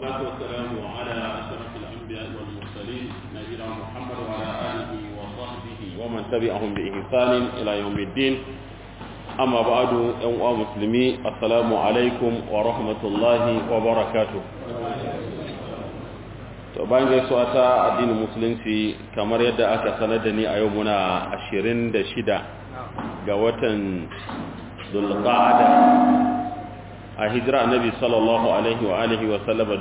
والصلاة والسلام على أشرف الأنبياء والمرسلين نبينا محمد وعلى آله وصحبه ومن تبعهم بإحسان إلى يوم الدين أما بعد يوم مسلمي السلام عليكم ورحمة الله وبركاته to bayan gaisuwa ta addinin musulunci kamar yadda aka sanar da ni a yau muna 26 ga watan dulqa'ada a hijira annabi sallallahu alaihi wa alihi wa sallama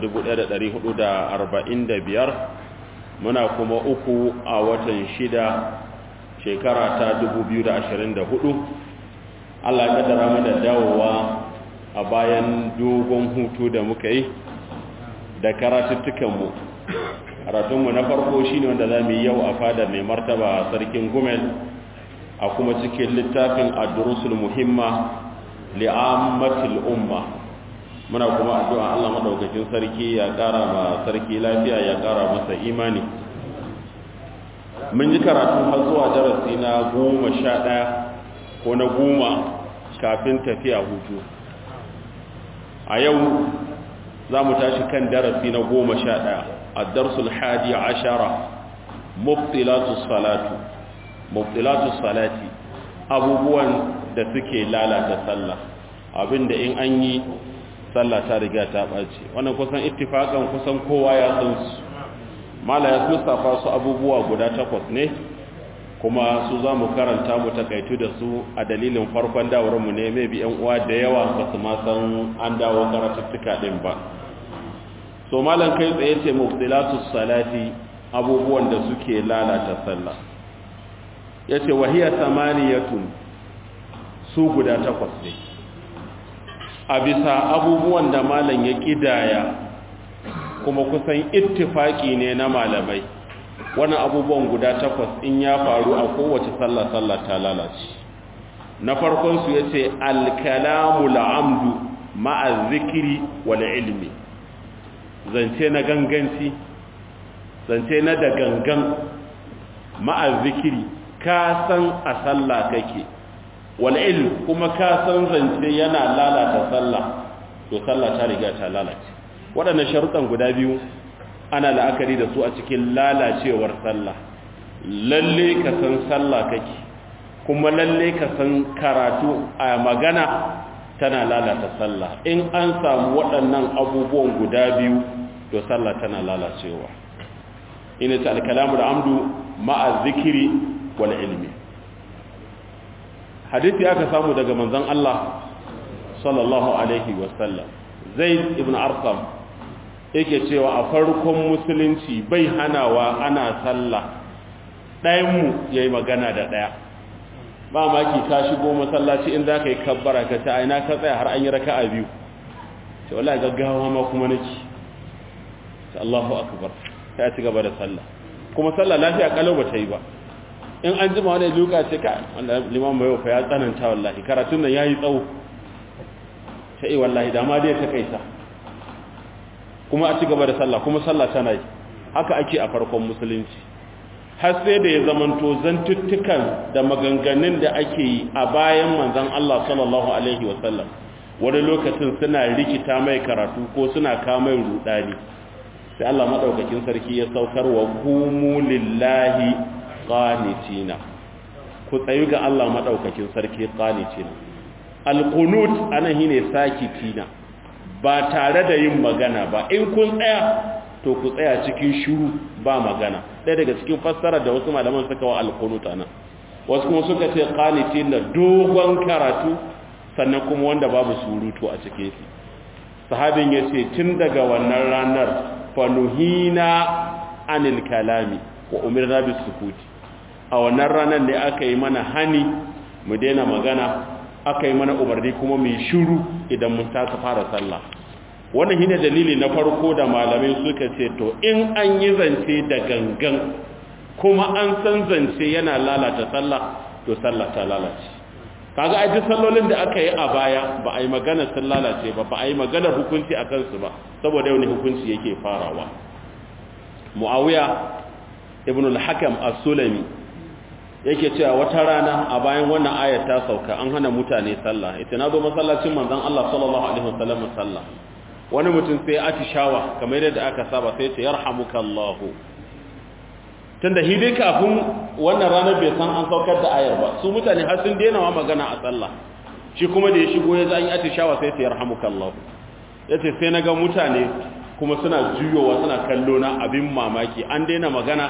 1445 muna kuma uku a watan shida shekara ta 2024 Allah ya kaddara mu da dawowa a bayan dogon hutu da muka yi da karatuttukanmu karatunmu na farko shine wanda za mu yi yau a fada mai martaba sarkin gumel a kuma cikin littafin ad-durusul muhimma li'ammatil umma muna kuma addu'a Allah madaukakin sarki ya ƙara ma sarki lafiya ya ƙara masa imani mun ji karatu har zuwa darasi na goma sha ɗaya ko na goma kafin tafiya hutu a yau za mu tashi kan darasi na goma sha ɗaya a darsul hadi ashara mubtilatu salatu mubtilatu salati abubuwan da suke lalata sallah abinda in an yi sallah ta riga ta ɓace wannan kusan ittifakan kusan kowa ya san su mala ya mustafa su abubuwa guda takwas ne kuma su za mu karanta mu takaitu da su a dalilin farkon dawarmu ne mai bi yan uwa da yawa ba su ma san an dawo karatuttuka din ba so malam kai tsaye ce mubtilatu salati abubuwan da suke lalata sallah yace wahiya samaniyatun su guda takwas ne a bisa abubuwan da malam ya kidaya kuma kusan ittifaki ne na malamai wannan abubuwan guda takwas in ya faru a kowace sallah sallah ta lalace na farkon su yace al-kalamu al-amdu ma'a zikri wal ilmi zance na ganganci zance na da gangan ma'a zikri ka san a sallah kake wal ilm kuma ka san zance yana lalata sallah to sallah ta riga ta lalace waɗannan sharuɗan guda biyu ana la'akari da su a cikin lalacewar sallah lalle ka san sallah kake kuma lalle ka san karatu a magana tana lalata sallah in an samu waɗannan abubuwan guda biyu to sallah tana lalacewa ina ta alkalamu da amdu ma'a zikiri wal ilmi hadisi aka samu daga manzon Allah sallallahu alaihi wasallam zaid ibn arqam yake cewa a farkon musulunci bai hanawa ana sallah ɗayanmu ya yi magana da ɗaya ba maki ka shigo masallaci in za ka yi kabbara ka ta aina ka tsaya har an yi raka a biyu ta wala gaggawa ma kuma nake ta Allahu akbar ta ci gaba da sallah kuma sallah lafiya kalau ba ta yi ba in an jima wani luka ce ka wanda liman mai wafa ya tsananta wallahi karatun nan ya yi tsawo ta yi wallahi dama dai ta kaisa kuma a ci gaba da sallah kuma sallah tana yi haka ake a farkon musulunci har sai da ya zamanto zantuttukan da maganganun da ake yi a bayan manzon Allah sallallahu alaihi wasallam wani lokacin suna rikita mai karatu ko suna kamai rudani sai Allah madaukakin sarki ya saukar wa kumu lillahi qanitina ku tsayu ga Allah madaukakin sarki qanitina alqunut anan shine sakitina ba tare da yin magana ba in kun tsaya to ku tsaya cikin shiru ba magana ɗaya daga cikin fassara da wasu malaman suka wa alqunut anan wasu kuma suka ce qanitina dogon karatu sannan kuma wanda babu surutu a cikin shi sahabin yace tun daga wannan ranar fanuhina anil kalami wa umirna bis sukuti a wannan ranar ne aka yi mana hani mu daina magana aka yi mana umarni kuma mai shiru idan mun tasa fara sallah wannan shine dalili na farko da malamai suka ce to in an yi zance da gangan kuma an san zance yana lalata sallah to sallah ta lalace kaga ai duk sallolin da aka yi a baya ba a yi magana sun lalace ba ba a yi magana hukunci a kansu ba saboda yau ne hukunci yake farawa muawiya ibn al-hakam as-sulami yake cewa wata rana a bayan wannan ayat ta sauka an hana mutane sallah ita na zo masallacin manzon Allah sallallahu alaihi wasallam sallah wani mutum sai atishawa kamar yadda aka saba sai ce yarhamukallahu tunda shi dai kafin wannan ranar bai san an saukar da ayar ba su mutane har sun daina magana a sallah shi kuma da ya shigo ya zan yi atishawa sai ce yarhamukallahu yace sai na ga mutane kuma suna juyowa suna kallo na abin mamaki an daina magana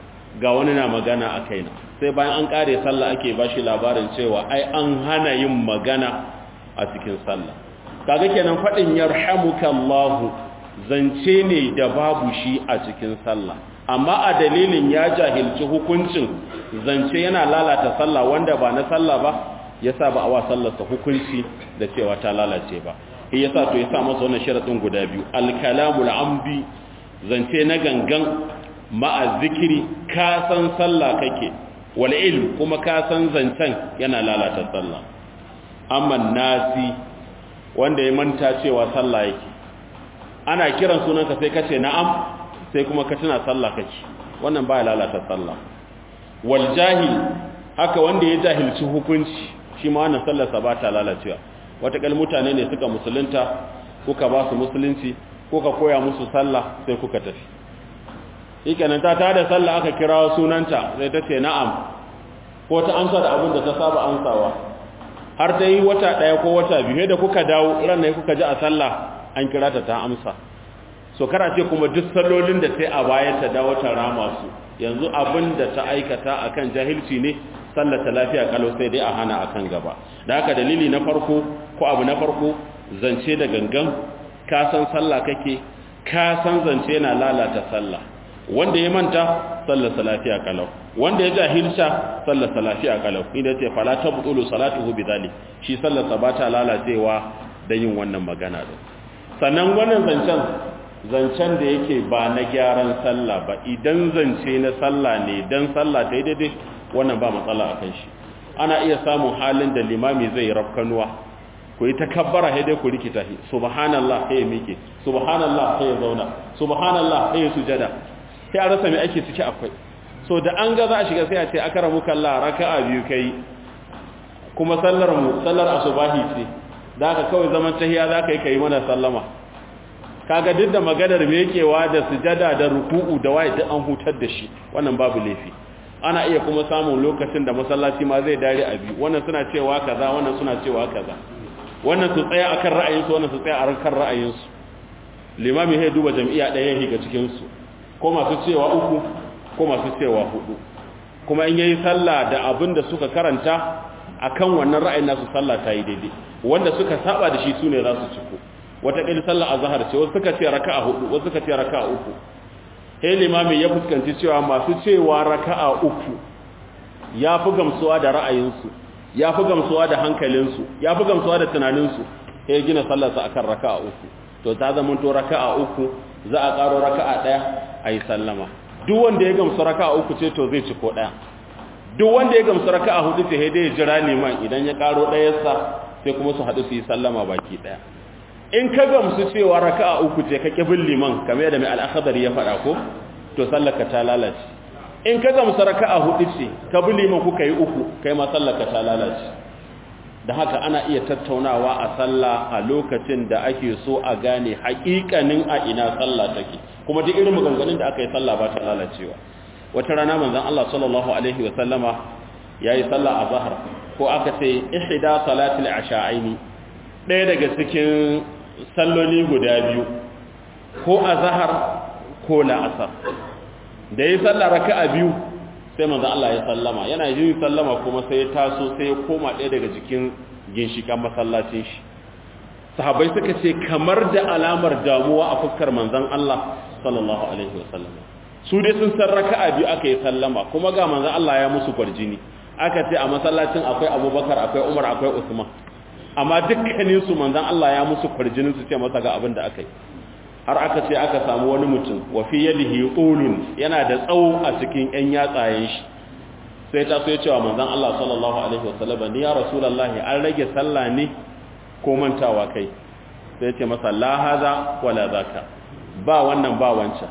ga wani na magana a kaina sai bayan an kare sallah ake bashi labarin cewa ai an hana yin magana a cikin sallah kaga kenan fadin yarhamukallahu zance ne da babu shi a cikin sallah amma a dalilin ya jahilci hukuncin zance yana lalata sallah wanda ba na sallah ba yasa ba a wa sallarsa hukunci da cewa ta lalace ba shi yasa to yasa masa wannan sharadin guda biyu al-kalamul ambi zance na gangan ma'a zikiri ka san sallah kake wal ilm kuma ka san zancen yana lalata sallah amma nasi wanda ya manta cewa sallah yake ana kiran sunanka sai kace na'am sai kuma ka tuna sallah kake wannan baya lalata sallah wal jahil haka wanda ya jahilci hukunci shi ma wannan sallar sa ba ta lalacewa watakal mutane ne suka musulunta kuka ba su musulunci kuka koya musu sallah sai kuka tafi shikenan ta tada sallah aka kira sunanta sai ta ce na'am ko ta amsa da abin da ta saba amsawa har ta yi wata ɗaya ko wata biyu da kuka dawo ran ne kuka ji a sallah an kira ta ta amsa so kara ce kuma duk sallolin da sai a baya ta dawo ta rama su yanzu abin da ta aikata akan jahilci ne sallar ta lafiya kalau sai dai a hana akan gaba da haka dalili na farko ko abu na farko zance da gangan ka san sallah kake ka san zance yana lalata sallah wanda ya manta sallar sa lafiya kalau wanda ya jahilta sallar sa lafiya kalau idan ce fala tabtulu salatuhu bidhalik shi sallar sa ba ta lalacewa da yin wannan magana din sannan wannan zancen zancen da yake ba na gyaran sallah ba idan zance na sallah ne dan sallah ta yi daidai wannan ba matsala a kan shi ana iya samun halin da limami zai rafkanuwa ku yi takabbara sai dai ku rikita shi subhanallah sai ya mike subhanallah sai ya zauna subhanallah sai ya sujada sai a rasa mai ake ciki akwai so da an ga za a shiga sai a ce akaramu kallah raka'a biyu kai kuma sallar mu sallar asubahi ce da ka kawai zaman tahiya za ka yi kai mana sallama kaga duk da maganar mekewa da sujada da ruku'u da waye duk an hutar da shi wannan babu laifi ana iya kuma samun lokacin da masallaci ma zai dare a biyu wannan suna cewa kaza wannan suna cewa kaza wannan su tsaya akan ra'ayinsu wannan su tsaya akan ra'ayinsu limami sai duba jami'a ɗaya ya higa cikin su ko masu cewa uku ko masu cewa hudu kuma in yayi sallah da abin da suka karanta akan wannan ra'ayin nasu sallah ta yi daidai wanda suka saba da shi sune za su ciko wata ƙil sallah azhar ce wasu suka ce raka'a hudu wasu suka ce raka'a uku sai limami ya fuskanci cewa masu cewa raka'a uku ya fi gamsuwa da ra'ayinsu ya fi gamsuwa da hankalinsu ya fi gamsuwa da tunaninsu sai gina sallarsa akan raka'a uku to ta zama to raka'a uku za a ƙaro raka'a ɗaya a yi sallama duk wanda ya gamsu raka'a uku ce to zai ci ko ɗaya duk wanda ya gamsu raka'a hudu ce sai dai ya jira liman idan ya ƙaro ɗayarsa sai kuma su haɗu su yi sallama baki ɗaya in ka gamsu cewa raka'a uku ce ka kibin liman kamar yadda mai al'akhdari ya faɗa ko to sallaka ta lalace in ka gamsu raka'a hudu ce ka bi liman kuka yi uku kai ma sallaka ta lalace da haka ana iya tattaunawa a sallah a lokacin da ake so a gane haƙiƙanin a ina sallah take kuma duk irin maganganun da aka yi sallah ba ta lalacewa wata rana manzon Allah sallallahu alaihi wa sallama yayi sallah a zahar ko aka ce ihda salatil asha'aini ɗaya daga cikin salloli guda biyu ko a zahar ko la'asar da ya sallah raka'a biyu sai manzo Allah ya sallama yana yin sallama kuma sai ya taso sai ya koma ɗaya daga cikin ginshikan masallacin shi sahabbai suka ce kamar da alamar damuwa a fuskar manzon Allah sallallahu alaihi wasallam su dai sun san raka'a biyu aka yi sallama kuma ga manzon Allah ya musu kwarjini aka ce a masallacin akwai Abubakar akwai Umar akwai Usman amma dukkanin su manzon Allah ya musu kwarjinin su ce masa ga abin da aka yi har aka ce aka samu wani mutum wa fi yadihi ulun yana da tsawo a cikin ƴan yatsayen shi sai ta so ya cewa manzon Allah sallallahu alaihi wasallam ni ya rasulullahi an rage sallah ne ko mantawa kai sai ce masa la haza wala zaka ba wannan ba wancan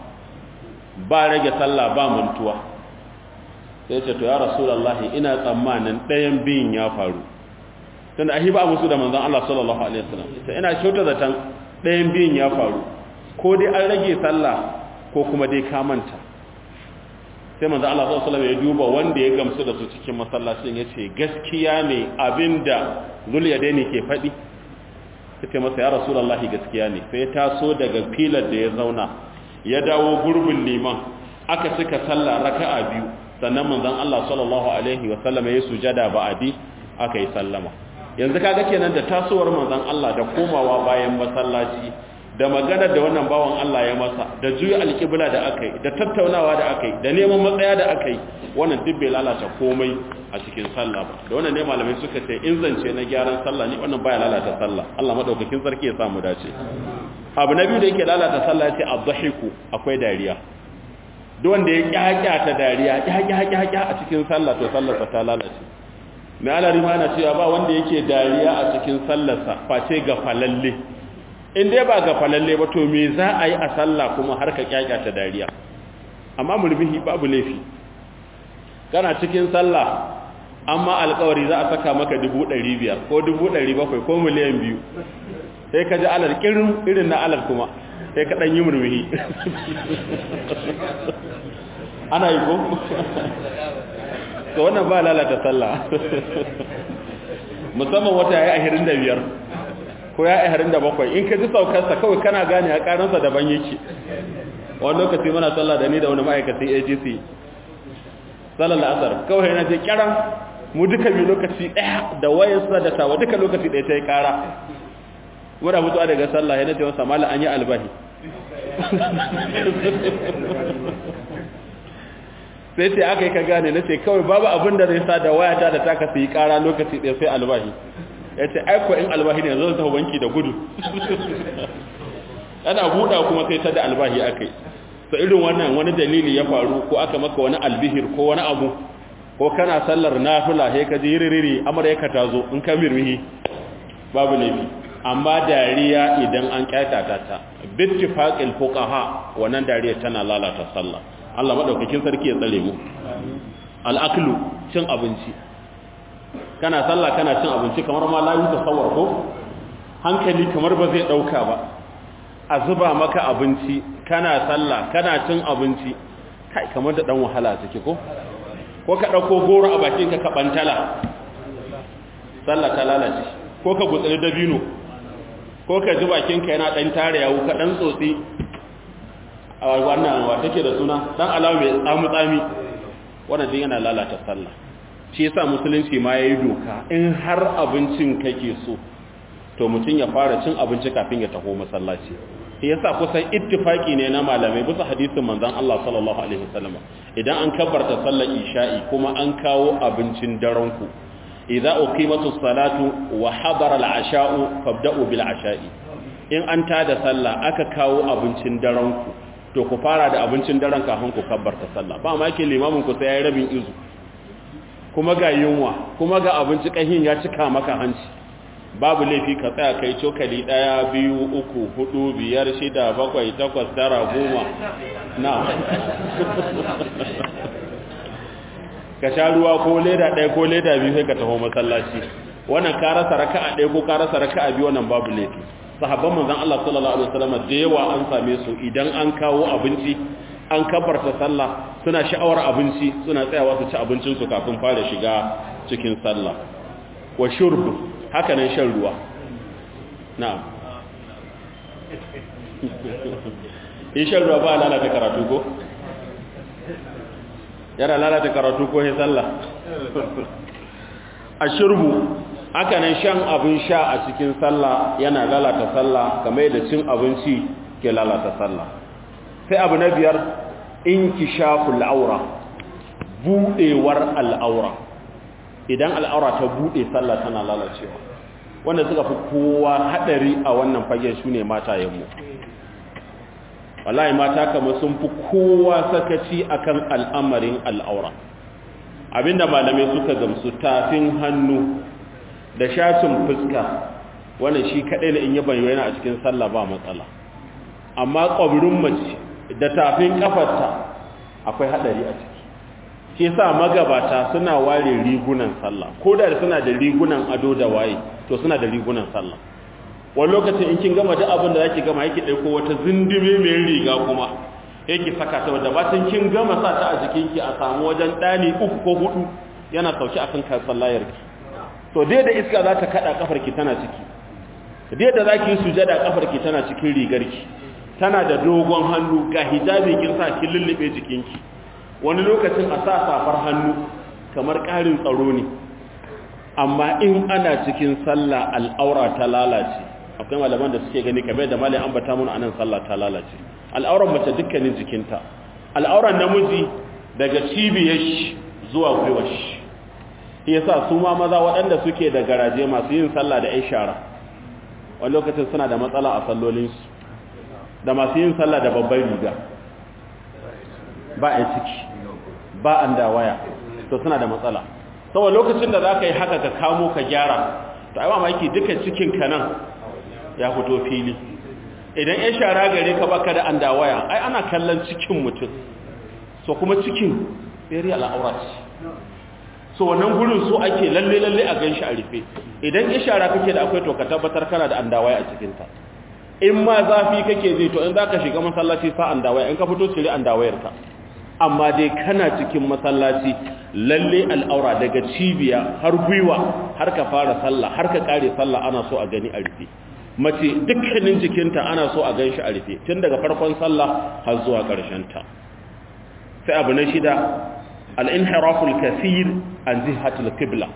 ba rage sallah ba mantuwa sai ce to ya rasulullahi ina tsammanin ɗayan biyun ya faru tunda ahi ba musu da manzon Allah sallallahu alaihi wasallam sai ina kyauta zaton ɗayan biyun ya faru ko dai an rage sallah ko kuma dai ka manta sai manzo Allah sallallahu alaihi wasallam ya duba wanda ya gamsu da su cikin masallacin yace gaskiya ne abinda zuliyadaini ke faɗi sai masa ya rasulullahi gaskiya ne sai ya taso daga filar da ya zauna ya dawo gurbin liman aka cika sallah raka'a biyu sannan manzon Allah sallallahu alaihi wasallam ya sujada ba'adi aka yi sallama yanzu kaga kenan da tasowar manzon Allah da komawa bayan masallaci da maganar da wannan bawan Allah ya masa da juya alƙibla da aka yi da tattaunawa da aka yi da neman matsaya da aka yi wannan duk bai lalata komai a cikin sallah ba da wannan ne malamai suka ce in zance na gyaran sallah ne wannan baya lalata sallah Allah madaukakin sarki ya samu dace abu na biyu da yake lalata sallah ce adhahiku akwai dariya duk wanda ya kyakya ta dariya kyakya a cikin sallah to sallarsa ta lalace mai alari ma na cewa ba wanda yake dariya a cikin sallarsa face ga falalle in dai ba ga falalle ba to me za a yi a sallah kuma har ka kyakya ta dariya amma murbihi babu laifi kana cikin sallah amma alkawari za a saka maka dubu ɗari biyar ko dubu ɗari bakwai ko miliyan biyu sai ka ji alal kirin irin na alal kuma sai ka ɗan yi murmuhi ana yi ko? to wannan ba lalata sallah musamman wata ya yi ahirin da biyar ko ya yi ahirin da bakwai in ka ji saukarsa kawai kana gane a ƙaransa daban yake wani lokaci mana sallah da ni da wani ma'aikacin agc sallar la'asar kawai yana ce kyaran mu duka bi lokaci ɗaya da wayansa da tawa duka lokaci ɗaya ta yi ƙara muna mutuwa daga sallah yana ce wasa mala an yi albahi sai ce aka yi ka gane na ce kawai babu abin da zai sa da wayata da taka su yi ƙara lokaci ɗaya sai albahi ya ce aiko in albahi ne zai tafi banki da gudu ana buɗa kuma sai ta da albahi aka yi so irin wannan wani dalili ya faru ko aka maka wani albihir ko wani abu ko kana sallar nafila sai ka ji ririri amurka ta zo in ka mirmihi babu laifi amma dariya idan an kyatata ta bittifaqil fuqaha wannan dariya tana lalata sallah Allah madaukakin sarki ya tsare mu al-aklu cin abinci kana sallah kana cin abinci kamar ma la yi tasawwur ko hankali kamar ba zai dauka ba a zuba maka abinci kana sallah kana cin abinci kai kamar da dan wahala take ko ko ka dauko goro a bakin ka ka bantala sallah ta lalace ko ka gutsuri dabino ko ka ji bakin ka yana dan tare yawo ka dan tsotsi a wannan wa take da suna dan alawa mai tsamu tsami wannan din yana lalata sallah shi yasa musulunci ma yayi doka in har abincin kake so to mutum ya fara cin abinci kafin ya taho masallaci shi yasa kusan ittifaki ne na malamai bisa hadisin manzon Allah sallallahu alaihi wasallam idan an kabbarta sallar isha'i kuma an kawo abincin daren ku idza uqimatu salatu wa hadara al-asha'u fabda'u bil asha'i in an tada sallah aka kawo abincin daren ku to ku fara da abincin daren kafin ku kabbarta sallah ba ma yake limamin ku sai yayi rabin izu kuma ga yunwa kuma ga abinci kahin ya cika maka hanci babu laifi ka tsaya kai cokali ɗaya biyu uku hudu biyar shida bakwai takwas tara goma na ka sha ruwa ko leda ɗaya ko leda biyu sai ka taho masallaci wannan ka rasa raka'a ɗaya ko ka rasa raka'a biyu wannan babu laifi sahabban manzon Allah sallallahu alaihi wasallam da yawa an same su idan an kawo abinci an kabarta sallah suna sha'awar abinci suna tsayawa su ci abincin su kafin fara shiga cikin sallah wa shurbu haka nan shan ruwa na'am in shan ruwa ba lalata karatu ko yana lalata karatu ko ya sallah a shurbu haka nan shan abin sha a cikin sallah yana lalata sallah kamar yadda cin abinci ke lalata sallah sai abu na biyar inkishaful aura budewar al'aura idan al'aura ta bude sallah tana lalacewa wanda suka fi kowa hadari a wannan fagen su ne matayenmu wallahi mata kamar sun fi kowa sakaci akan al'amarin al'aura abinda malamai suka gamsu tafin hannu da shafin fuska wannan shi kadai ne in yi bayyana a cikin sallah ba matsala amma ƙwabirin mace da tafin kafarta akwai hadari a ciki ke sa magabata suna ware rigunan sallah ko da suna da rigunan ado da waye to suna da rigunan sallah wani lokacin in kin gama duk abin da zaki gama yake ɗauko wata zindime mai riga kuma yake saka ta wadda bacin kin gama sa ta a jikinki a samu wajen ɗani uku ko hudu yana sauki akan kasan layarki to dai da iska za ta kaɗa ƙafarki tana ciki dai da za ki yi sujada ƙafarki tana cikin rigarki tana da dogon hannu ga hijabi kin sa kin lullube jikinki wani lokacin a sa safar hannu kamar ƙarin tsaro ne amma in ana cikin sallah al'aura ta lalace akwai malaman da suke gani kamar da malai ambata mun anan sallah ta lalace al'auran mace dukkanin jikinta al'auran namiji daga cibiyar shi zuwa gwiwar shi yasa su ma maza waɗanda suke da garaje masu yin sallah da ishara wani lokacin suna da matsala a sallolinsu da masu yin sallah da babban riga ba a ciki ba an da waya to suna da matsala saboda lokacin da za ka yi haka ka kamo ka gyara to ai mamaki duka cikin ka nan ya fito fili idan ya shara gare ka baka da an da waya ai ana kallon cikin mutum so kuma cikin very al'aura ce so wannan gurin so ake lalle lalle a ganshi a rufe idan ya shara kake da akwai to ka tabbatar kana da an da waya a cikin ta in ma zafi kake zai to in zaka shiga masallaci sa an da waya in ka fito cire an da wayar ka amma dai kana cikin masallaci lalle al'aura daga cibiya har gwiwa har ka fara sallah har ka kare sallah ana so a gani a rufe mace dukkanin jikinta ana so a ganshi a rufe tun daga farkon sallah har zuwa ƙarshen ta sai abu na shida al-inhiraful kathir an zihatul qibla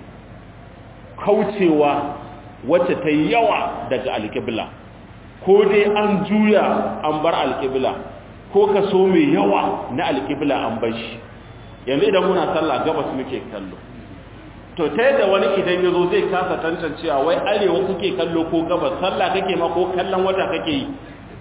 kaucewa wacce ta yawa daga al-qibla ko dai an juya an bar al-qibla ko kaso mai yawa na alƙibla an bar shi yanzu idan muna sallah gabas muke kallo to ta yadda wani idan ya zo zai kasa tantancewa wai arewa kuke kallo ko gabas sallah kake ma ko kallon wata kake yi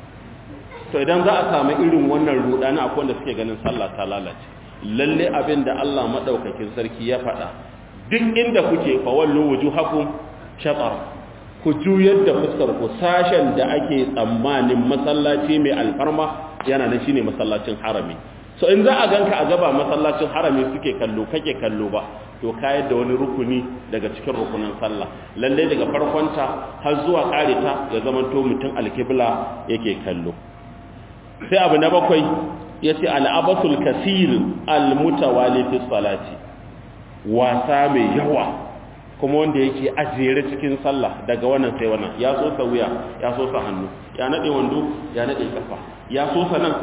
to idan za a samu irin wannan rudani akwai wanda suke ganin sallah ta lalace lalle abin da Allah madaukakin sarki ya faɗa duk inda kuke fa wallu wujuhakum shatar ku juyar da fuskar ku sashen da ake tsammanin masallaci mai alfarma yana nan shine masallacin harami so in za a ganka a gaba masallacin harami suke kallo kake kallo ba to kayar da wani rukuni daga cikin rukunin sallah lalle daga farkonta har zuwa kareta ya zama to mutum alkibla yake kallo sai abu na bakwai yace al-abasul kasir al-mutawali fi salati wasa mai yawa kuma wanda yake ajere cikin sallah daga wannan sai wannan ya so sa wuya ya so sa hannu ya nade wando ya nade kafa ya so sa nan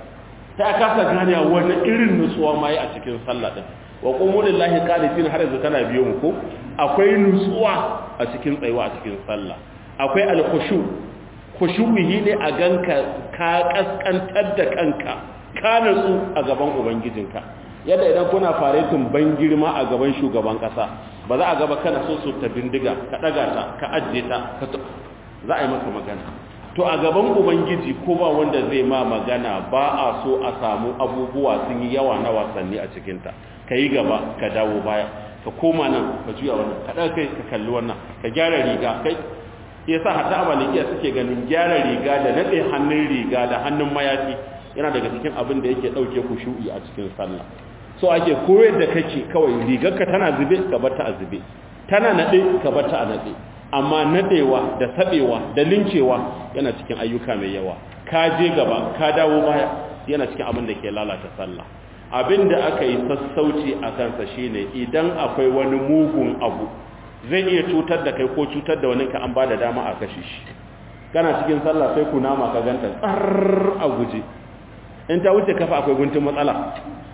ta kasa gane wani irin nutsuwa mai a cikin sallah din wa qumu lillahi qanitin har yanzu kana biyo mu ko akwai nutsuwa a cikin tsayuwa a cikin sallah akwai al-khushu khushu'i ne a ganka ka kaskantar da kanka ka nutsu a gaban ubangijinka yadda idan kuna faretin ban girma a gaban shugaban kasa ba za a gaba kana so su ta bindiga ka daga ta ka ajiye ta za a yi maka magana to a gaban ubangiji ko ba wanda zai ma magana ba a so a samu abubuwa sun yi yawa na wasanni a cikinta ka yi gaba ka dawo baya ka koma nan ka juya wannan ka ɗaga kai ka kalli wannan ka gyara riga kai yasa hatta a malikiya suke ganin gyara riga da naɗe hannun riga da hannun mayafi yana daga cikin abin da yake ɗauke ku shu'i a cikin sallah so ake koyar da kake kawai rigarka tana zube ka bar ta a zube tana nade ka bar ta a nade amma nadewa da sabewa da lincewa yana cikin ayyuka mai yawa ka je gaba ka dawo baya yana cikin abin da ke lalata sallah abin da aka yi sassauci a kansa shine idan akwai wani mugun abu zai iya cutar da kai ko cutar da wani ka an ba da dama a kashe shi kana cikin sallah sai ku nama ka ganta tsar a guje in ta wuce kafa akwai guntun matsala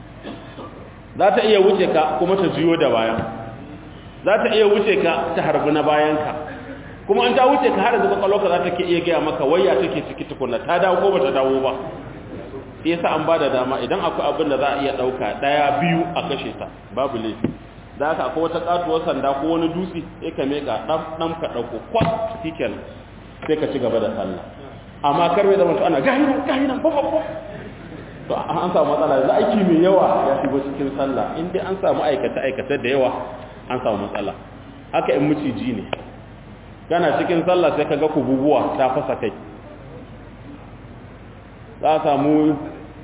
za ta iya wuce ka kuma ta juyo da baya za ta iya wuce ka ta harbi na bayanka kuma an ta wuce ka har zuba kwaloka za ta ke iya gaya maka waya take ciki tukuna ta dawo ko ba ta dawo ba yasa an ba da dama idan akwai abin da za a iya ɗauka ɗaya biyu a kashe ta babu laifi da haka akwai wata katuwar sanda ko wani dutse sai ka meka ɗan ka ɗauko kwas cikin sai ka ci gaba da sallah amma karwe da mutu ana gahinan gahinan babban to an samu matsala da aiki mai yawa ya shigo cikin sallah in dai an samu aikata aikata da yawa an samu matsala haka in miciji ne kana cikin sallah sai kaga kububuwa ta fasa kai za a samu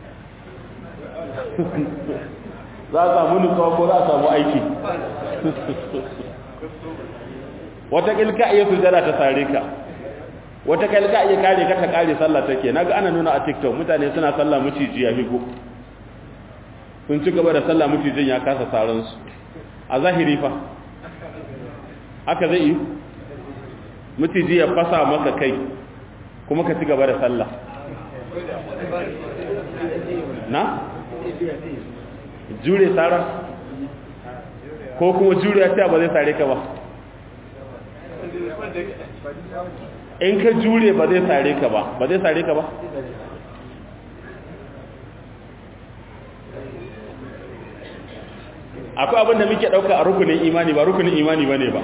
za a samu nutsuwa ko za a samu aiki wata ƙilka iya sujada ta sare ka wata kai ka iya kare ka ta kare sallah take naga ana nuna a TikTok mutane suna sallah miciji ya higo sun ci gaba da sallah micijin ya kasa saran su a zahiri fa haka zai yi miciji ya fasa maka kai kuma ka ci gaba da sallah na jure tsara ko kuma jure ya ba zai sare ka ba in ka jure ba zai sare ka ba ba zai sare ka ba akwai abin da muke ɗauka a rukunin imani ba rukunin imani ba ne ba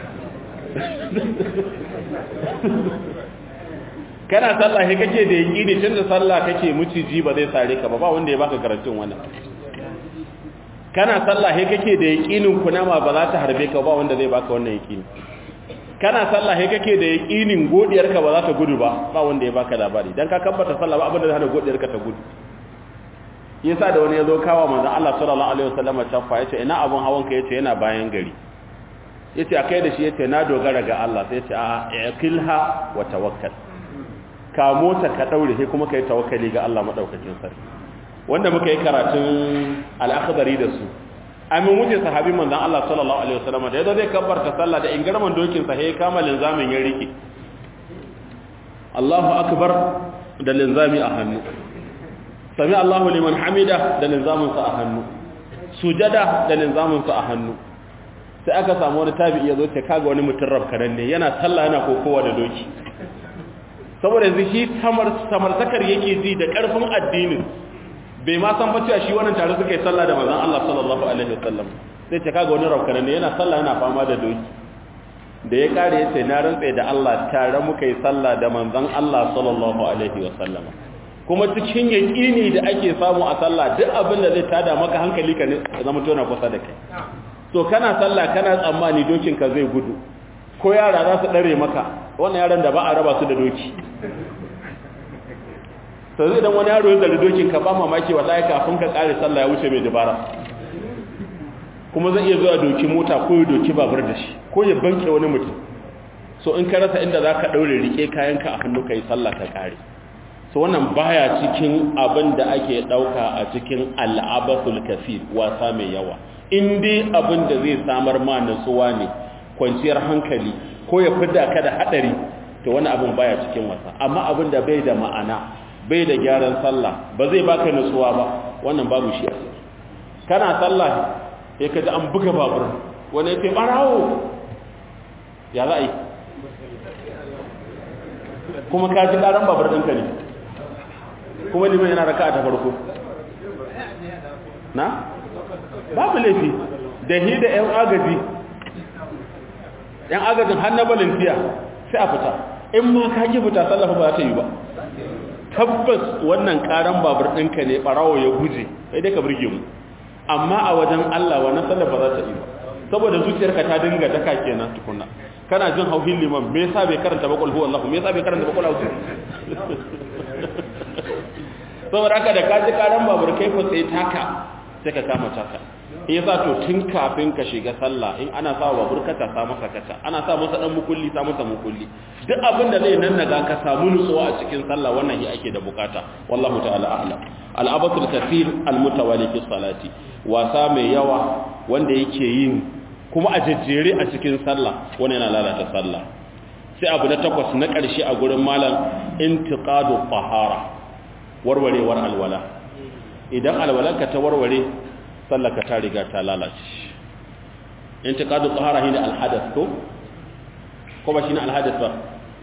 kana sallah he kake da yaqini tunda sallah kake muciji ba zai sare ka ba ba wanda ya baka garantin wannan kana sallah he kake da yaqinin kunama ba za ta harbe ka ba wanda zai baka wannan yaqini kana sallah he kake da yaqinin godiyar ka ba za ta gudu ba ba wanda ya baka labari dan ka kabbata sallah ba abin da zai hana godiyar ka ta gudu yasa da wani yazo kawo manzon Allah sallallahu alaihi wasallam tafa yace ina abun hawan ka yace yana bayan gari yace akai da shi yace na dogara ga Allah sai yace a iqilha wa tawakkal ka mota ka daure sai kuma kai tawakkali ga Allah madaukakin sarki wanda muka yi karatun al-akhdari da su amin wuce sahabi manzon Allah sallallahu alaihi wasallam da yazo zai kabbarta sallah da ingarman dokin sa sai kama linzamin ya rike Allahu akbar da linzami a hannu sami Allahu liman hamida da linzamin sa a hannu sujada da linzamin sa a hannu sai aka samu wani tabi'i yazo ce kaga wani mutum rabkanan ne yana sallah yana kokowa da doki saboda yanzu shi samartakar yake ji da ƙarfin addinin bai ma san cewa shi wannan tare suka yi sallah da manzon Allah sallallahu alaihi wasallam sai ce kaga wani raukanan ne yana sallah yana fama da doki da ya kare yace na rantsa da Allah tare muka yi sallah da manzon Allah sallallahu alaihi wasallam kuma cikin yaqini da ake samu a sallah duk abin da zai tada maka hankali ka ne zama tona kusa da kai so kana sallah kana tsammani dokin ka zai gudu ko yara za su dare maka wannan yaran da ba a raba su da doki to zai dan wani yaro ya zari dokin ka ba mamaki wallahi kafin ka kare sallah ya wuce mai dabara kuma zai iya zuwa doki mota ko ya doki babur da shi ko ya banke wani mutum so in ka rasa inda zaka daure rike kayanka a hannu kai sallah ka kare so wannan baya cikin abin da ake dauka a cikin al'abasul kafir wasa mai yawa in dai abin da zai samar ma nutsuwa ne kwanciyar hankali ko ya fidda ka da hadari to wani abin baya cikin wasa amma abin da bai da ma'ana bai da gyaran sallah ba zai baka nutsuwa ba wannan babu shi a ciki kana sallah sai ka ji an buga babur wani ya ce barawo ya za a yi kuma ka ji ƙaran babur ɗinka ne kuma liman yana raka ta farko na babu laifi da hi da 'yan agaji 'yan agajin har na balintiya sai a fita in ma ka ki fita sallafa ba ta yi ba tabbas wannan karan babur ɗinka ne ɓarawo ya guje sai dai ka burge mu amma a wajen Allah wannan sallar ba za ta yi ba saboda zuciyarka ta dinga daka kenan tukunna kana jin hauhin liman me yasa bai karanta bakul huwa Allah me yasa bai karanta bakul huwa saboda haka da ka ji karan babur kai ko sai taka sai ka kama taka yasa to tun kafin ka shiga sallah in ana sa babur ka ta sa masa kata ana sa masa dan mukulli sa masa mukulli duk abin da zai nan naga ka samu nutsuwa a cikin sallah wannan shi ake da bukata wallahu ta'ala a'lam al-abatul kathir al-mutawali fi salati wasa mai yawa wanda yake yin kuma a jejjere a cikin sallah wanda yana lalata sallah sai abu na takwas na ƙarshe a gurin malam intiqadu tahara warwarewar alwala idan alwalanka ta warware sallaka ta riga ta lalace intiqadu tahara shine alhadath ko ko ba shine alhadath ba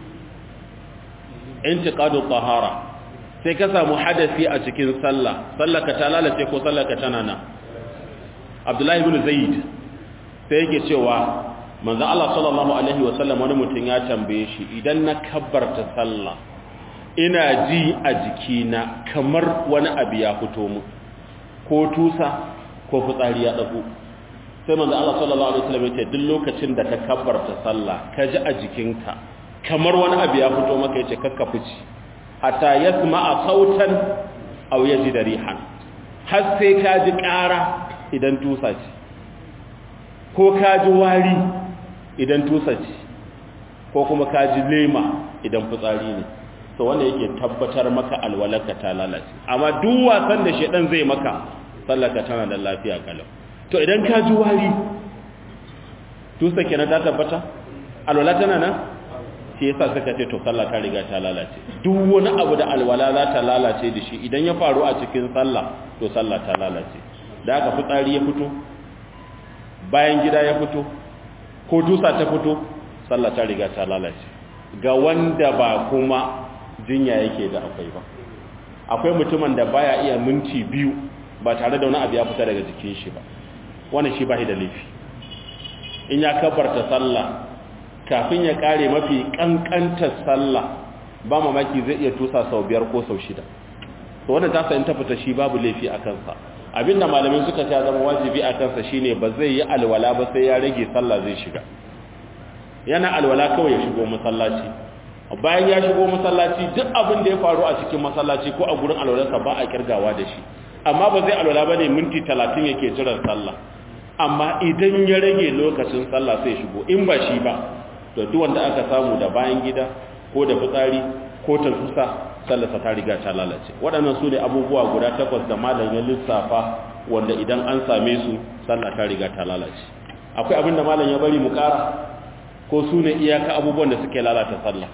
intiqadu tahara sai ka samu hadasi a cikin sallah sallaka ta lalace ko sallaka tana nan Abdullahi ibn Zaid sai yake cewa manzon Allah sallallahu alaihi wasallam wani mutum ya tambaye shi idan na kabbarta sallah ina ji a jikina kamar wani abu ya fito mu ko tusa ko fitsari ya dago sai manzo Allah sallallahu alaihi wasallam yace duk lokacin da ka kabbarta sallah ka ji a jikinka kamar wani abu ya fito maka yace kakka fici hatta yasma'a sautan aw yajida rihan har sai ka ji ƙara idan tusa ce ko ka ji wari idan tusa ce ko kuma ka ji lema idan fitsari ne to wanda yake tabbatar maka alwalarka ta lalace amma duk wasan da shedan zai maka sallaka tana da lafiya kalau to idan ka ji wari tusa kenan ta tabbata alwala tana nan shi yasa suka ce to sallah ta riga ta lalace duk wani abu da alwala za ta lalace da shi idan ya faru a cikin sallah to sallah ta lalace da aka fitsari ya fito bayan gida ya fito ko dusa ta fito sallah ta riga ta lalace ga wanda ba kuma jinya yake da akwai ba akwai mutumin da baya iya minti biyu ba tare da wani abu ya fita daga jikin shi ba wannan shi ba shi da laifi in ya kabarta sallah kafin ya kare mafi kankantar sallah ba mamaki zai iya tusa sau biyar ko sau shida to wannan tasa in ta fita shi babu laifi a kansa abinda malamin suka ta zama wajibi a kansa shine ba zai yi alwala ba sai ya rage sallah zai shiga yana alwala kawai ya shigo masallaci bayan ya shigo masallaci duk abin da ya faru a cikin masallaci ko a gurin alwalarsa ba a kirgawa da shi amma ba zai alwala ba ne minti talatin yake jiran sallah amma idan ya rage lokacin sallah sai shigo in ba shi ba to duk wanda aka samu da bayan gida ko da fitsari ko ta tusa sallarsa ta riga ta lalace waɗannan su ne abubuwa guda takwas da malam ya lissafa wanda idan an same su sallah ta riga ta lalace akwai abin da malam ya bari mu ƙara ko su ne iyaka abubuwan da suke lalata sallah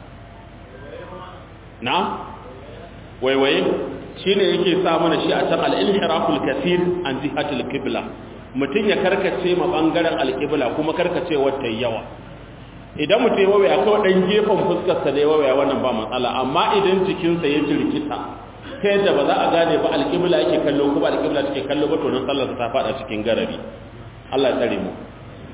na waiwaye shi ne yake sa mana shi a can al'ilhiraful kasir an jihatul kibla mutum ya karkace ma ɓangaren alƙibla kuma karkace wata yawa idan mutum ya wawaya kawai ɗan gefen fuskarsa da ya wawaya wannan ba matsala amma idan jikinsa ya jirkita ta yadda ba za a gane ba alƙibla yake kallo kuma alƙibla take kallo ba to nan sallarsa ta faɗa cikin garari Allah ya tsare mu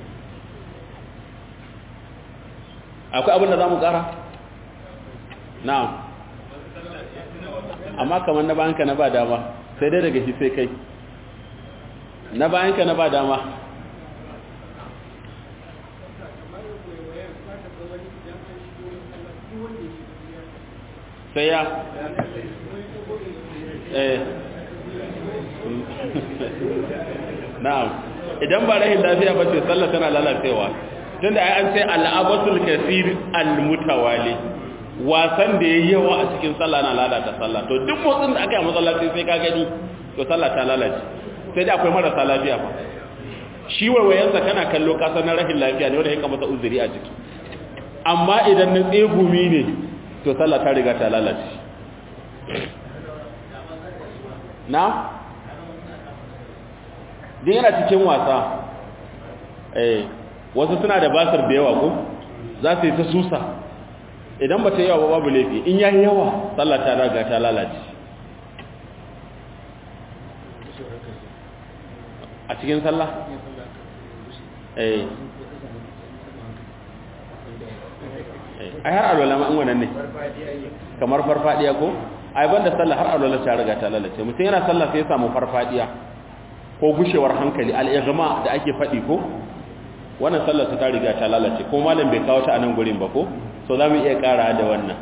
akwai abin da za mu ƙara? na'am amma kamar na bayanka na ba dama sai dai daga shi sai kai na bayanka na ba dama sai ya eh na'am idan ba rahin lafiya ba ce sallah tana lalacewa tunda ai an sai al'abatul kasir al-mutawali wasan da yayi yawa a cikin sallah na lalata sallah to duk motsin da aka yi masallaci sai ka gani to sallah ta lalace sai dai akwai marasa lafiya fa shi warwayansa kana kallo kasar na rahin lafiya ne wanda ya kamata uzuri a ciki amma idan na tsegumi ne to sallah ta riga ta lalace na din yana cikin wasa eh wasu suna da basir da yawa ko za su yi ta susa idan ba ta yawa ba babu laifi in yayi yawa sallah ta riga ta lalace a cikin sallah eh ai har alwala ma in wannan ne kamar farfadiya ko ai banda sallah har alwala ta riga ta lalace mutum yana sallah sai ya samu farfadiya ko gushewar hankali al-ighma da ake fadi ko wannan sallar ta riga ta lalace ko malam bai kawo ta a nan gurin ba ko so za mu iya kara da wannan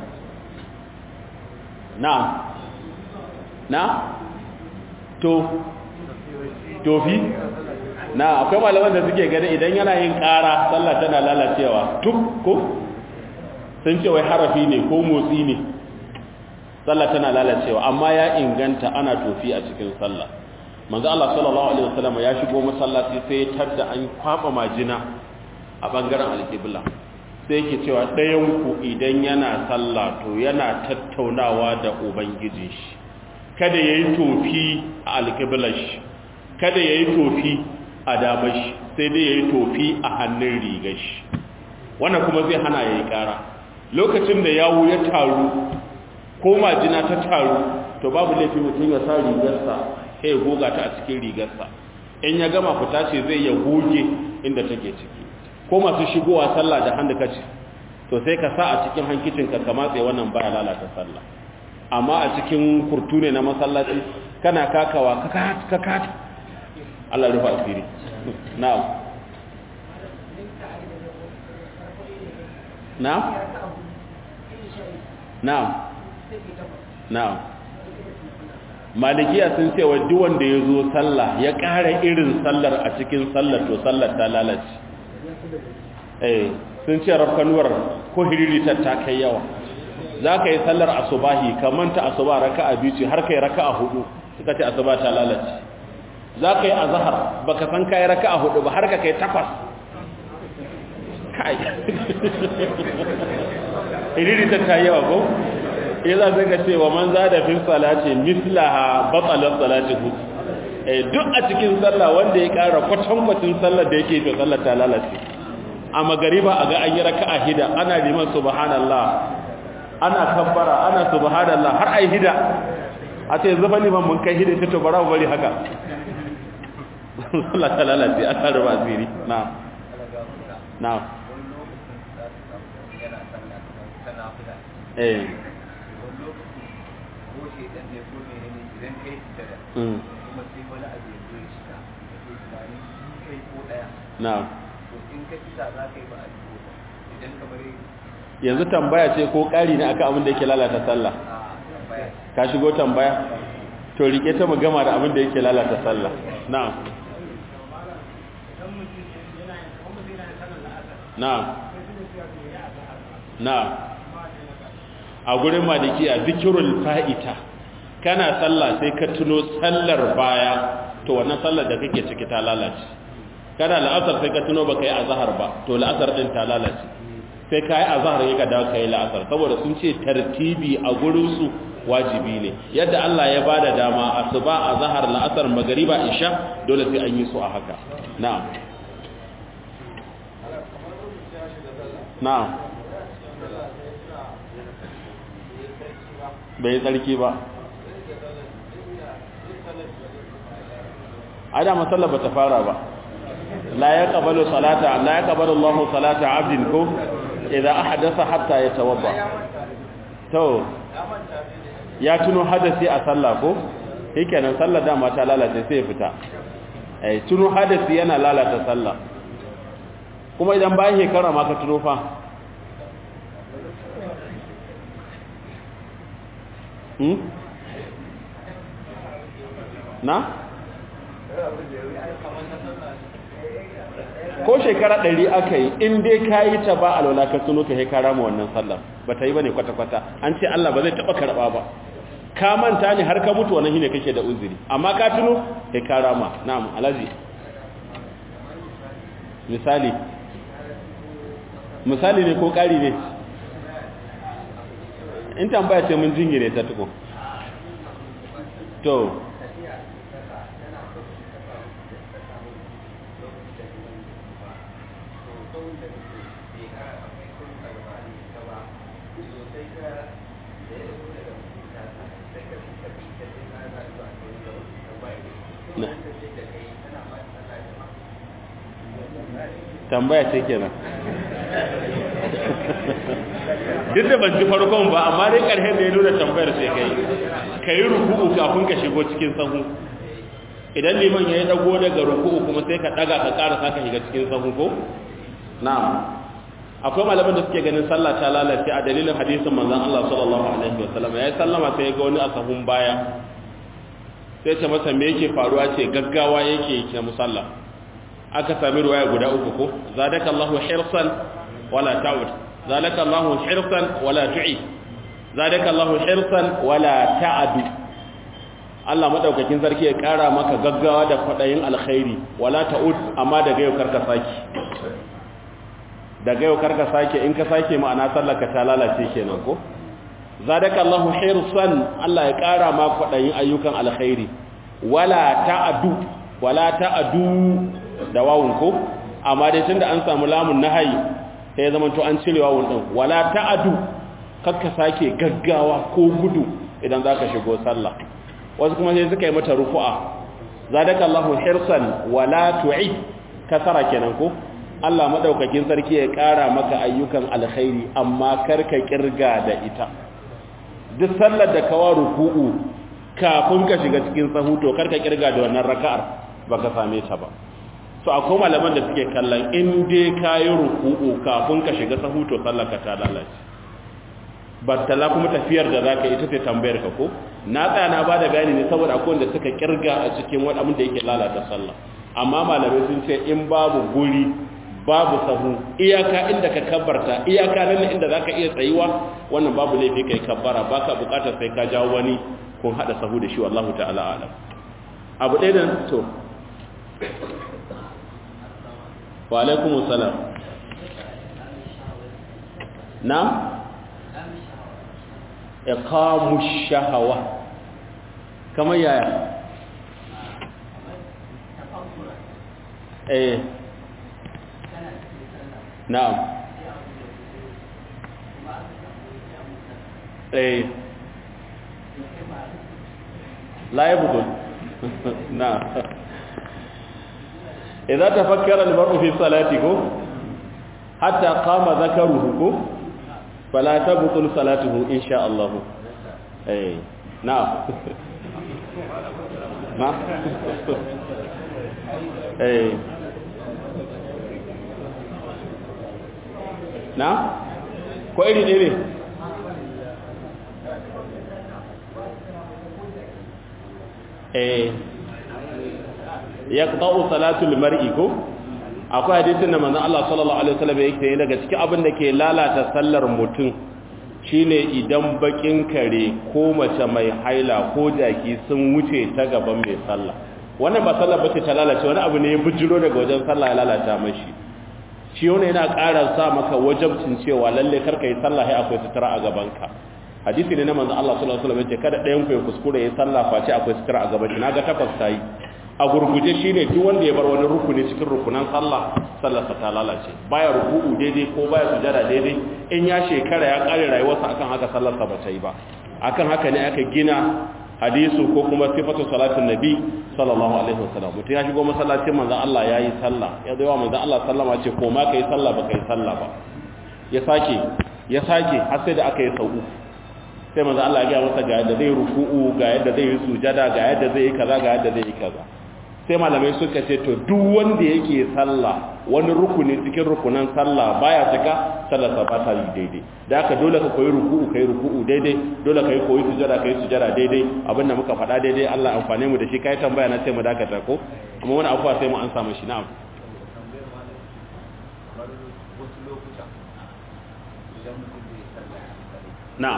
na na to tofi na akwai malaman da suke gani idan yana yin kara sallah tana lalacewa tuk ko sun ce wai harafi ne ko motsi ne sallah tana lalacewa amma ya inganta ana tofi a cikin sallah manzo Allah sallallahu alaihi wasallam ya shigo masallaci sai ya tadda an kwaba majina a bangaren alqibla sai yake cewa ɗayan ku idan yana sallah to yana tattaunawa da ubangiji shi kada yayi tofi a alqiblar shi kada yayi tofi a damar shi sai dai yayi tofi a hannun rigar shi wannan kuma zai hana yayi ƙara lokacin da yawo ya taru ko majina ta taru to babu laifi mutum ya sa rigarsa sai ya goga ta a cikin rigarsa in ya gama fita ce zai ya goge inda take ciki ko masu shigowa sallah da hannu kaci to sai ka sa a cikin hankicinka ka matse wannan baya lalata sallah amma a cikin kurtu ne na masallaci kana kakawa ka kata Allah rufa asiri na'am na'am na'am na'am malikiya sun ce wa duk wanda ya zo sallah ya ƙara irin sallar a cikin sallar to sallar ta lalace eh sun ce rafkanuwar ko hiriritar ta kai yawa za ka yi sallar asubahi ka manta asuba raka'a biyu ce har kai raka'a hudu suka ce asuba ta lalace za ka yi azahar ba ka san kayi raka'a hudu ba har ka kai takwas kai hiriritar ta yawa ko ya za ka ce wa man za da fin salati mislaha batsalar salati hudu duk a cikin sallah wanda ya kara kwatankwacin sallar da yake to sallar ta lalace a magariba a ga an yi raka'a hida ana liman subhanallah ana kabbara ana subhanallah har ai hida a ce zuba liman mun kai hida ta to bara mu bari haka sallah ta lalace aka ruba asiri na na eh Mm. na'am yanzu tambaya ce ko ƙari ne aka abin da yake lalata sallah ka shigo tambaya to rike ta mu gama da abin da yake lalata sallah na'am na'am na'am a gurin maliki a zikirul fa'ita kana sallah sai ka tuno sallar baya to wannan sallar da kake ciki ta lalace kana la'asar sai ka tuno baka yi azhar ba to la'asar din ta lalace sai ka yi azhar ya ka dawo ka yi la'asar saboda sun ce tartibi a gurin su wajibi ne yadda Allah ya bada dama asuba azhar la'asar magriba isha dole sai an yi su a haka na'am na'am bai tsarki ba ada masallar ba ta fara ba la ya qabalu salata la ya qabalu Allahu salata 'abdin ko idza ahdatha hatta yatawadda to ya tuno hadasi a sallah ko shikenan sallar dama ta lalace sai ya fita eh tuno hadasi yana lalata sallah kuma idan bayan shekara ma ka tuno fa hmm na ko shekara ɗari aka yi in dai ka yi ta ba alwala ka tuno ka haikara ma wannan sallar ba ta yi ba ne kwata-kwata an ce Allah ba zai taɓa karɓa ba ka manta ne har ka mutu wannan shine kake da uzuri amma ka tuno haikara ma na'am alaji misali misali ne ko ƙari ne in tambaya ce mun jingire ta tuko to tambaya ce kenan duk da ban ji farkon ba amma dai ƙarshen da ya nuna tambayar sai kai ka yi ruku'u kafin ka shigo cikin sahu idan liman ya yi dago daga ruku'u kuma sai ka daga ka ƙara saka shiga cikin sahu ko na'am akwai malaman da suke ganin sallah ta lalace a dalilin hadisin manzon Allah sallallahu alaihi wasallam ya yi sallama sai ya ga wani a sahun baya sai ce masa me yake faruwa ce gaggawa yake yake musalla aka sami ruwaya guda uku ko zadaka Allahu hirsan wala ta'ud zadaka Allahu hirsan wala tu'i zadaka Allahu hirsan wala ta'adu Allah madaukakin sarki ya kara maka gaggawa da kwadayin alkhairi wala ta'ud amma daga yau karka saki daga yau karka sake in ka sake ma'ana sallaka ta lalace kenan ko zadaka Allahu hirsan Allah ya kara ma kwadayin ayyukan alkhairi wala ta'adu wala ta'adu da wawun ko amma dai tunda an samu lamun nahayi sai zaman to an cire wawun din wala ta'adu kakka sake gaggawa ko gudu idan zaka shigo sallah wasu kuma sai suka yi mata rufu'a zadaka Allahu hirsan wala tu'id kasara kenan ko Allah madaukakin sarki ya kara maka ayyukan alkhairi amma karka kirga da ita duk sallar da kawa ruku'u kafin ka shiga cikin sahu to karka kirga da wannan raka'ar baka same ta ba so akwai malaman da suke kallon in dai kayi ruku'u kafin ka shiga sahu to sallar ka ta lalace battala kuma tafiyar da zaka ita ce tambayar ka ko na tsaya na bada bayani ne saboda akwai wanda suka kirga a cikin wani abin da yake lalata sallah amma malamai sun ce in babu guri babu sahu iyaka inda ka kabbarta iyaka nan inda zaka iya tsayuwa wannan babu laifi kai kabbara baka bukatar sai ka jawo wani kun hada sahu da shi wallahu ta'ala alam abu ɗaya nan to wa alaikumus salam na iqamu shahawa kamar yaya eh na'am eh la yabdul na'am idza tafakkara al-mar'u fi salatihi hatta qama dhakaruhu fala tabtul salatuhu insha Allah eh na'am na eh na ko iri ne ne eh yaqta'u salatul mar'i ko akwai hadisin da manzon Allah sallallahu alaihi wasallam yake yi daga cikin abin da ke lalata sallar mutum shine idan bakin kare ko mace mai haila ko jaki sun wuce ta gaban mai sallah wannan ba sallar bace ta lalace wani abu ne ya bujiro daga wajen sallah ya lalata mashi shi wani yana ƙara sa maka wajabcin cewa lalle karka yi sallah sai akwai sutura a gaban ka hadisi ne na manzon Allah sallallahu alaihi wasallam yace kada ɗayan ku ya kuskure ya sallah face akwai sutura a gaban shi naga takwas tayi a gurguje shi ne duk wanda ya bar wani rukuni cikin rukunan sallah sallarsa ta lalace baya ruku'u daidai ko baya sujada daidai in ya shekara ya kare rayuwarsa akan haka sallarsa ba ta yi ba akan haka ne aka gina hadisu ko kuma sifatu salatin nabi sallallahu alaihi wasallam mutum ya shigo masallacin manzon Allah yayi sallah ya zo wa manzon Allah sallama ce ko ma kai sallah ba kai sallah ba ya sake ya sake har sai da aka yi sau uku sai manzon Allah ya ga masa ga yadda zai ruku'u ga yadda zai yi sujada ga yadda zai yi kaza ga yadda zai yi kaza sai malamai suka ce to duk wanda yake sallah wani rukuni cikin rukunan sallah baya cika sallar sa ba ta yi daidai da haka dole ka koyi ruku'u kai ruku'u daidai dole ka yi koyi sujada kai sujada daidai abinda muka faɗa daidai Allah amfane mu da shi kai tambaya na sai mu dakata ko amma wani afuwa sai mu an samu shi na'am na'am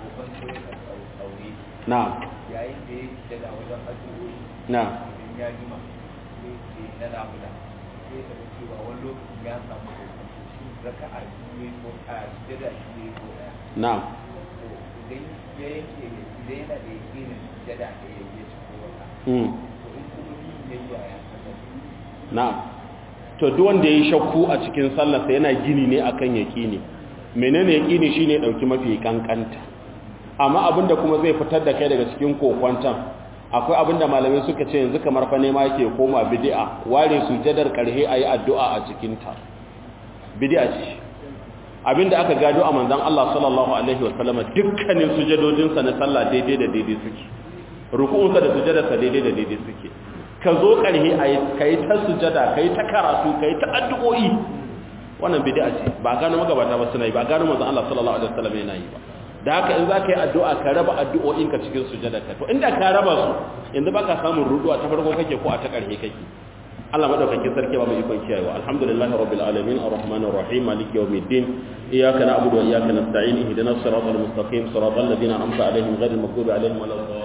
na'am yayin da ya fita da wajen addu'o'i na'am idan ya jima sai ce na nafila sai ka ga cewa wani lokacin ya samu kokonto shi raka'a biyu ne ko a sujada shi ne ko ɗaya na'am to idan ya yanke ne idan yana da yakinin sujada da ya yi ci ko wata mm to in kuma yin ya yi a ya sallar na'am to duk wanda yayi shakku a cikin sallarsa yana gini ne akan yaqini menene yaqini shine dauki mafi kankanta amma abinda kuma zai fitar da kai daga cikin kokwantan akwai abinda malamai suka ce yanzu kamar fa nema yake koma bid'a ware sujadar karhe ayi addu'a a cikin ta bid'a ce abinda aka gado a manzon Allah sallallahu alaihi wasallam dukkanin sujadodinsa na sallah daidai da daidai suke ruku'unsa da sujadarsa daidai da daidai suke ka zo ƙarhe a yi ta sujada ka yi ta karatu ka yi ta addu'o'i wannan bid'a ce ba gano magabata ba suna yi ba gano manzon Allah sallallahu alaihi wasallam yana yi ba da haka in za ka yi addu'a ka raba addu'o'in ka cikin sujada ka to inda ka raba su yanzu baka samun ruduwa ta farko kake ko a ta ƙarhe kake Allah madaukakin sarki ba mu ikon kiyayewa alhamdulillahi rabbil alamin arrahmanir rahim maliki yawmiddin iyyaka na'budu wa iyyaka nasta'in ihdinas siratal mustaqim siratal ladzina an'amta alaihim ghayril maghdubi alaihim waladdallin